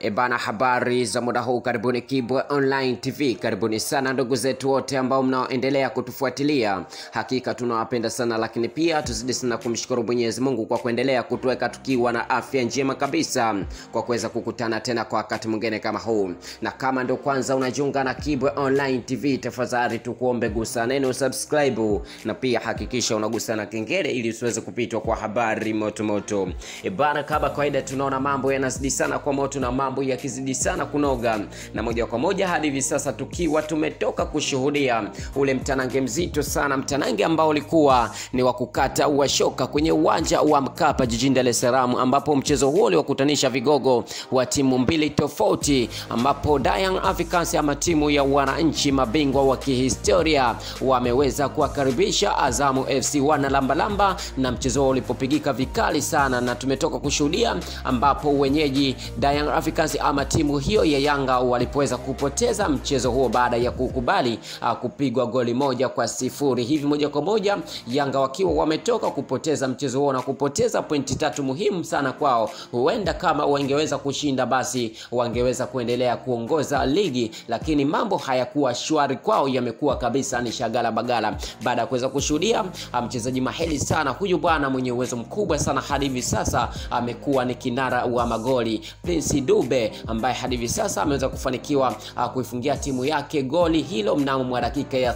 Ebana, habari za muda huu, karibuni Kibwe Online TV. Karibuni sana ndugu zetu wote ambao mnaoendelea kutufuatilia, hakika tunawapenda sana, lakini pia tuzidi sana kumshukuru Mwenyezi Mungu kwa kuendelea kutuweka tukiwa na afya njema kabisa, kwa kuweza kukutana tena kwa wakati mwingine kama huu. Na kama ndio kwanza unajiunga na Kibwe Online TV, tafadhali tukuombe gusa neno subscribe, na pia hakikisha unagusa na kengele ili usiweze kupitwa kwa habari moto moto. Ebana, kama kawaida, tunaona mambo yanazidi sana kwa moto na mambo yakizidi sana kunoga, na moja kwa moja hadi hivi sasa tukiwa tumetoka kushuhudia ule mtanange mzito sana, mtanange ambao ulikuwa ni wa kukata uwashoka kwenye uwanja wa Mkapa jijini Dar es Salaam, ambapo mchezo huo uliwakutanisha vigogo wa timu mbili tofauti, ambapo Young Africans ama timu ya wananchi mabingwa wa kihistoria wameweza kuwakaribisha Azamu FC wana lambalamba, na mchezo huo ulipopigika vikali sana, na tumetoka kushuhudia ambapo wenyeji Young Africans ama timu hiyo ya Yanga walipoweza kupoteza mchezo huo baada ya kukubali uh, kupigwa goli moja kwa sifuri. Hivi moja kwa moja Yanga wakiwa wametoka kupoteza mchezo huo na kupoteza pointi tatu muhimu sana kwao. Huenda kama wangeweza kushinda, basi wangeweza kuendelea kuongoza ligi, lakini mambo hayakuwa shwari kwao, yamekuwa kabisa ni shagala bagala baada ya kuweza kushuhudia mchezaji maheli sana huyu bwana mwenye uwezo mkubwa sana hadi hivi sasa amekuwa ni kinara wa magoli Prince Dube ambaye hadi hivi sasa ameweza kufanikiwa uh, kuifungia timu yake goli hilo mnamo mwa dakika ya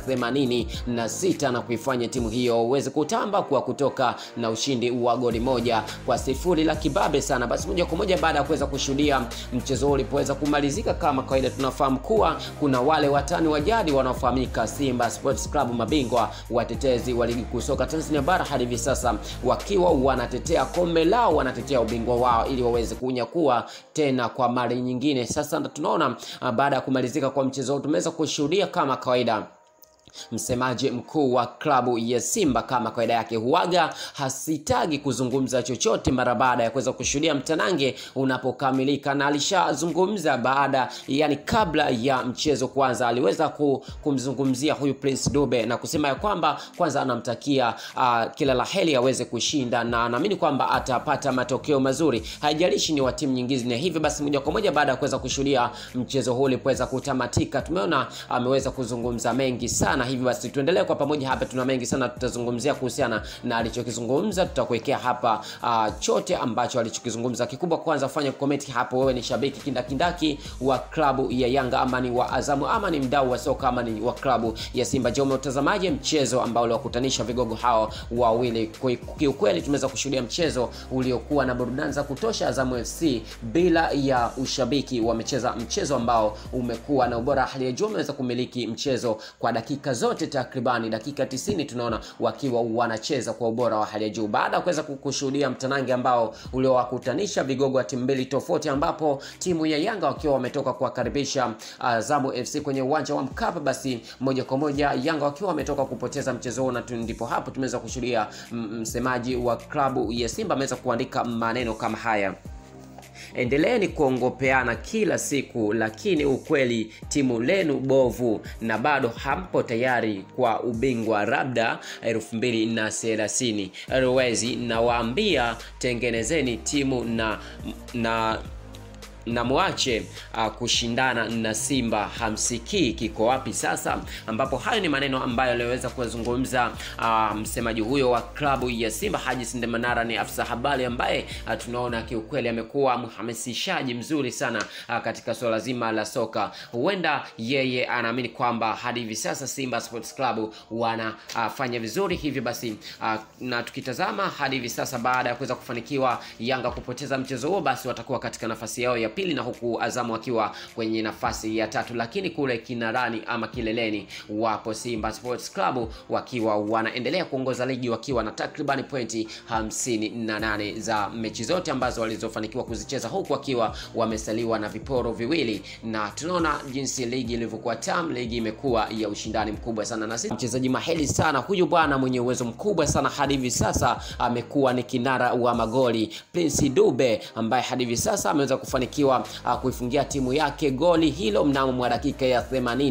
86 na kuifanya timu hiyo uweze kutamba kwa kutoka na ushindi wa goli moja kwa sifuri la kibabe sana. Basi moja kwa moja baada ya kuweza kushuhudia mchezo ulipoweza kumalizika, kama kawaida, tunafahamu kuwa kuna wale watani wa jadi wanaofahamika Simba Sports Club, mabingwa watetezi wa ligi kuu soka Tanzania bara, hadi hivi sasa wakiwa wanatetea kombe lao, wanatetea ubingwa wao ili waweze kunyakua tena kwa mara nyingine. Sasa tunaona baada ya kumalizika kwa mchezo huu tumeweza kushuhudia kama kawaida msemaji mkuu wa klabu ya Simba kama kawaida yake huaga hasitagi kuzungumza chochote mara baada ya kuweza kushuhudia mtanange unapokamilika, na alishazungumza baada, yani kabla ya mchezo kwanza, aliweza kumzungumzia huyu Prince Dube na kusema ya kwamba kwanza anamtakia uh, kila la heri aweze kushinda na anaamini kwamba atapata matokeo mazuri, haijalishi ni wa timu nyingine. Hivyo basi, moja kwa moja baada ya kuweza kushuhudia mchezo huu ulipoweza kutamatika, tumeona ameweza kuzungumza mengi sana hivi basi tuendelee kwa pamoja hapa, tuna mengi sana tutazungumzia kuhusiana na alichokizungumza. Tutakuwekea hapa uh, chote ambacho alichokizungumza. Kikubwa kwanza, fanya comment hapo, wewe ni shabiki kindakindaki wa klabu ya Yanga ama ni wa Azamu ama ni mdau wa soka ama ni wa klabu ya Simba. Je, umetazamaje mchezo ambao uliwakutanisha vigogo hao wawili? Kiukweli tumeweza kushuhudia mchezo uliokuwa na burudani za kutosha. Azamu FC bila ya ushabiki wamecheza mchezo ambao umekuwa na ubora hali ya juu, wameweza kumiliki mchezo kwa dakika zote takribani dakika 90 tunaona wakiwa wanacheza kwa ubora wa hali ya juu, baada ya kuweza kushuhudia mtanange ambao uliowakutanisha vigogo wa timu mbili tofauti, ambapo timu ya Yanga wakiwa wametoka kuwakaribisha Azamu uh, FC kwenye uwanja wa Mkapa. Basi moja kwa moja Yanga wakiwa wametoka kupoteza mchezo huo, na ndipo hapo tumeweza kushuhudia msemaji wa klabu ya Simba ameweza kuandika maneno kama haya: Endeleeni kuongopeana kila siku, lakini ukweli timu lenu bovu na bado hampo tayari kwa ubingwa labda elfu mbili na thelathini. Rwezi nawaambia tengenezeni timu na na na mwache uh, kushindana na Simba. Hamsikii kiko wapi sasa? Ambapo hayo ni maneno ambayo aliweza kuzungumza uh, msemaji huyo wa klabu ya Simba Haji Sinde Manara. Ni afisa habari ambaye uh, tunaona kiukweli amekuwa mhamasishaji mzuri sana uh, katika swala zima la soka. Huenda yeye anaamini kwamba hadi hivi sasa Simba Sports Club wanafanya uh, vizuri, hivyo basi uh, na tukitazama hadi hivi sasa baada ya kuweza kufanikiwa Yanga kupoteza mchezo huo, basi watakuwa katika nafasi yao ya pili na huku Azamu akiwa kwenye nafasi ya tatu, lakini kule kinarani ama kileleni wapo Simba Sports Club wakiwa wanaendelea kuongoza ligi wakiwa na takribani pointi 58 za mechi zote ambazo walizofanikiwa kuzicheza, huku wakiwa wamesaliwa na viporo viwili, na tunaona jinsi ligi ilivyokuwa tamu. Ligi imekuwa ya ushindani mkubwa sana, na sisi mchezaji maheli sana huyu bwana mwenye uwezo mkubwa sana hadi hivi sasa amekuwa ni kinara wa magoli Prince Dube ambaye hadi hivi sasa ameweza kufanikiwa kufanikiwa uh, kuifungia timu yake goli hilo mnamo mwa dakika ya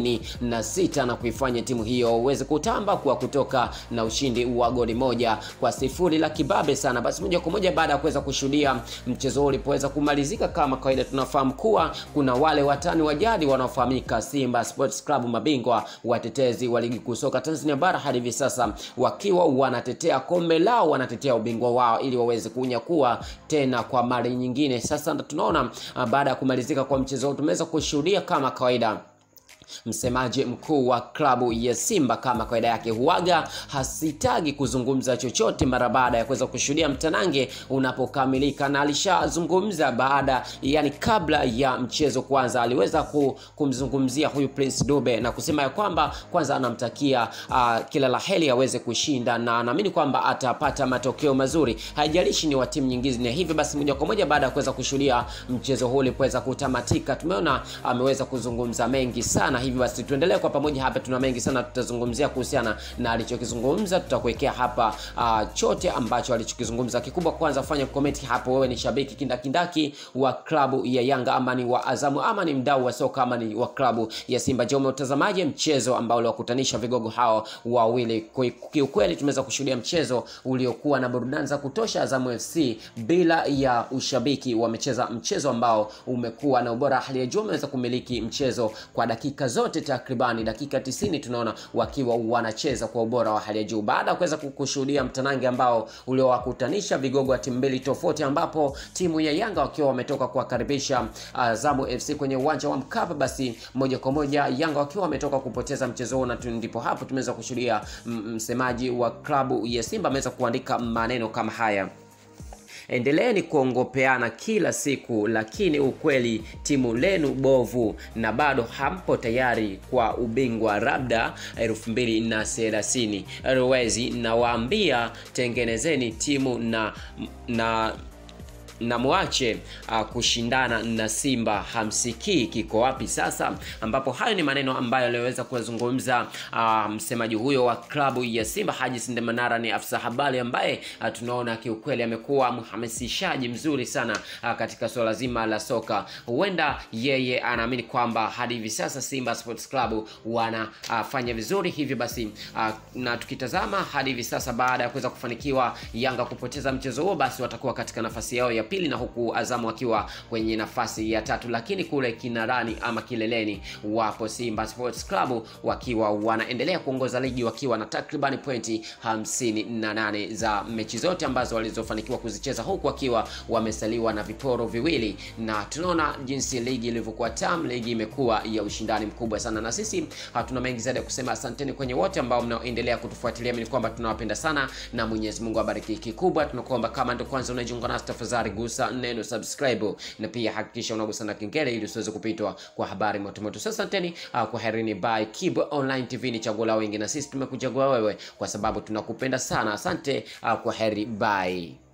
86 na kuifanya timu hiyo uweze kutamba kwa kutoka na ushindi wa goli moja kwa sifuri la kibabe sana. Basi moja kwa moja baada ya kuweza kushuhudia mchezo huu ulipoweza kumalizika, kama kawaida, tunafahamu kuwa kuna wale watani wa jadi wanaofahamika Simba Sports Club, mabingwa watetezi wa ligi kuu soka Tanzania bara hadi hivi sasa wakiwa wanatetea kombe lao, wanatetea ubingwa wao ili waweze kunyakua tena kwa mara nyingine. Sasa tunaona baada ya kumalizika kwa mchezo huu tumeweza kushuhudia kama kawaida msemaji mkuu wa klabu ya Simba kama kawaida yake huaga hasitagi kuzungumza chochote mara baada ya kuweza kushuhudia mtanange unapokamilika, na alishazungumza baada, yani kabla ya mchezo kwanza, aliweza kumzungumzia huyu Prince Dube na kusema ya kwamba kwanza anamtakia uh, kila la heri aweze kushinda na anaamini kwamba atapata matokeo mazuri, haijalishi ni wa timu nyingine. Hivyo basi, moja kwa moja baada ya kuweza kushuhudia mchezo huu ulipoweza kutamatika, tumeona ameweza kuzungumza mengi sana hivi basi tuendelee kwa pamoja hapa, tuna mengi sana tutazungumzia kuhusiana na alichokizungumza. Tutakuwekea hapa uh, chote ambacho alichokizungumza. Kikubwa kwanza, fanya comment hapo, wewe ni shabiki kindakindaki wa klabu ya Yanga ama ni wa Azamu ama ni mdau wa soka ama ni wa klabu ya Simba. Je, umetazamaje mchezo ambao uliwakutanisha vigogo hao wawili? Kiukweli tumeweza kushuhudia mchezo uliokuwa na burudani za kutosha. Azamu FC bila ya ushabiki wamecheza mchezo ambao umekuwa na ubora hali ya juu, wameweza kumiliki mchezo kwa dakika zote takribani dakika 90 tunaona wakiwa wanacheza kwa ubora wa hali ya juu, baada ya kuweza kushuhudia mtanange ambao uliowakutanisha vigogo wa timu mbili tofauti, ambapo timu ya Yanga wakiwa wametoka kuwakaribisha Azamu FC kwenye uwanja wa Mkapa. Basi moja kwa moja Yanga wakiwa wametoka kupoteza mchezo huo, na ndipo hapo tumeweza kushuhudia msemaji wa klabu ya Simba ameweza kuandika maneno kama haya: Endeleeni kuongopeana kila siku, lakini ukweli timu lenu bovu na bado hampo tayari kwa ubingwa labda elfu mbili na thelathini. Rwezi nawaambia, tengenezeni timu na na na mwache uh, kushindana na Simba. Hamsikii kiko wapi sasa? Ambapo hayo ni maneno ambayo aliweza kuyazungumza uh, msemaji huyo wa klabu ya Simba Haji Sindemanara. Ni afisa habari ambaye uh, tunaona kiukweli amekuwa mhamasishaji mzuri sana uh, katika suala zima la soka. Huenda yeye anaamini kwamba hadi hivi sasa Simba Sports Club wanafanya uh, vizuri, hivyo basi uh, na tukitazama hadi hivi sasa baada ya kuweza kufanikiwa Yanga kupoteza mchezo huo, basi watakuwa katika nafasi yao ya pili na huku Azamu wakiwa kwenye nafasi ya tatu, lakini kule kinarani ama kileleni wapo Simba Sports Club wakiwa wanaendelea kuongoza ligi wakiwa na takribani pointi hamsini na nane za mechi zote ambazo walizofanikiwa kuzicheza, huku wakiwa wamesaliwa na viporo viwili, na tunaona jinsi ligi ilivyokuwa tam. Ligi imekuwa ya ushindani mkubwa sana, na sisi hatuna mengi zaidi ya kusema. Asanteni kwenye wote ambao mnaoendelea kutufuatilia, mimi kwamba tunawapenda sana na Mwenyezi Mungu abariki. Kikubwa tunakuomba kama ndio kwanza unajiunga nasi, tafadhali gusa neno subscribe na pia hakikisha unagusa na kengele ili usiweze kupitwa kwa habari motomoto. Sasa asanteni, uh, kwa herini. By Kibwe Online TV ni chaguo la wengi, na sisi tumekuchagua wewe kwa sababu tunakupenda sana. Asante, uh, kwa heri, bye.